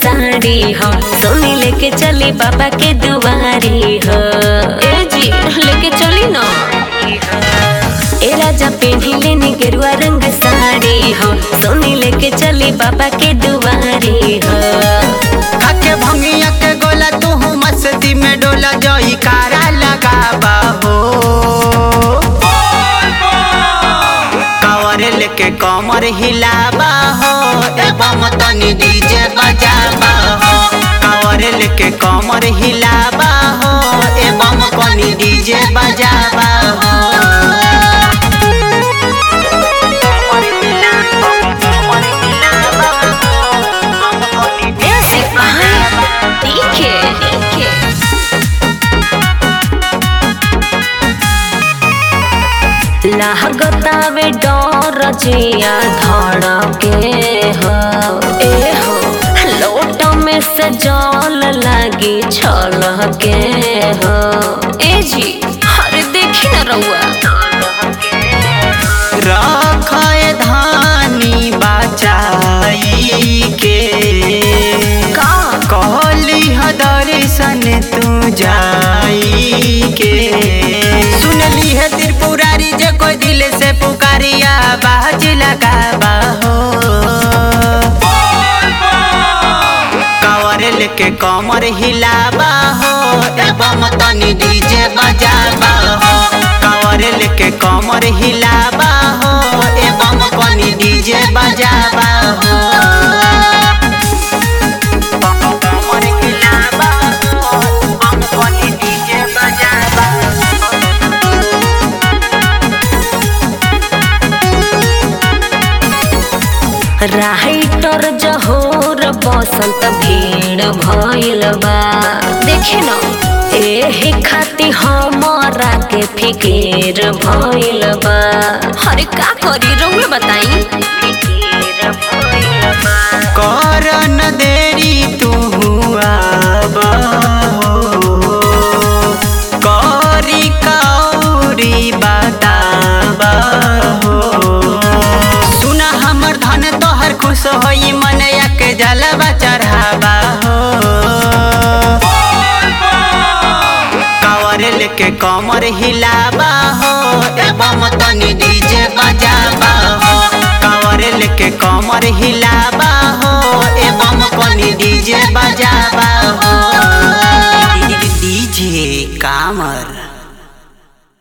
साड़ी हो सोनी लेके चली बाबा के दुआरी हो ए जी लेके चली ना ए राजा पेढ़ी लेने गेरुआ रंग साड़ी हो सोनी लेके चली बाबा के दुआरी हो खाके भंगिया के गोला तू मस्ती में डोला जोई कारा लगाबा हो कवर लेके कमर हिलाबा हो एवं तनी डीजे बजाबा हो कवर लेके कमर हिलाबा हो एवं कनी डीजे बजाबा हो कमर हिलाबा, कमर हिलाबा हो, म्यूजिक बाय डीके डीके लागतावे डर जिया धड़के हो ए हो लोट में से जल लागी छलके हो ए जी अरे देखी ना रउआ रखय धानी बचाई के का कहली ह दर्शन तू जाई के सुनली है त्रिपुरारी जे कोई दिल से पुकारिया बाज लगाबा हो कवर लेके कमर हिलाबा हो एवं तनी डीजे बजाबा हो कवर लेके कमर हिलाबा हो एवं कनी डीजे बजाबा हो कमर हिलाबा हो, एवं कनी डीजे बजाबा हो। राइटर जहोर बसंत भीड़ भइल बा देखे न एही खाती हमरा के फिकीर भइल बा अरे का करी रउए बताई कर न देरी तू आबा हो करी कौरी बताबा हो सुन हमर धन तोहर खुश होई मनया के जलवा चढ़ाबा हो कवर लेके कमर हिलाबा हो एवं तनी डीजे बजाबा हो कवर लेके कमर हिलाबा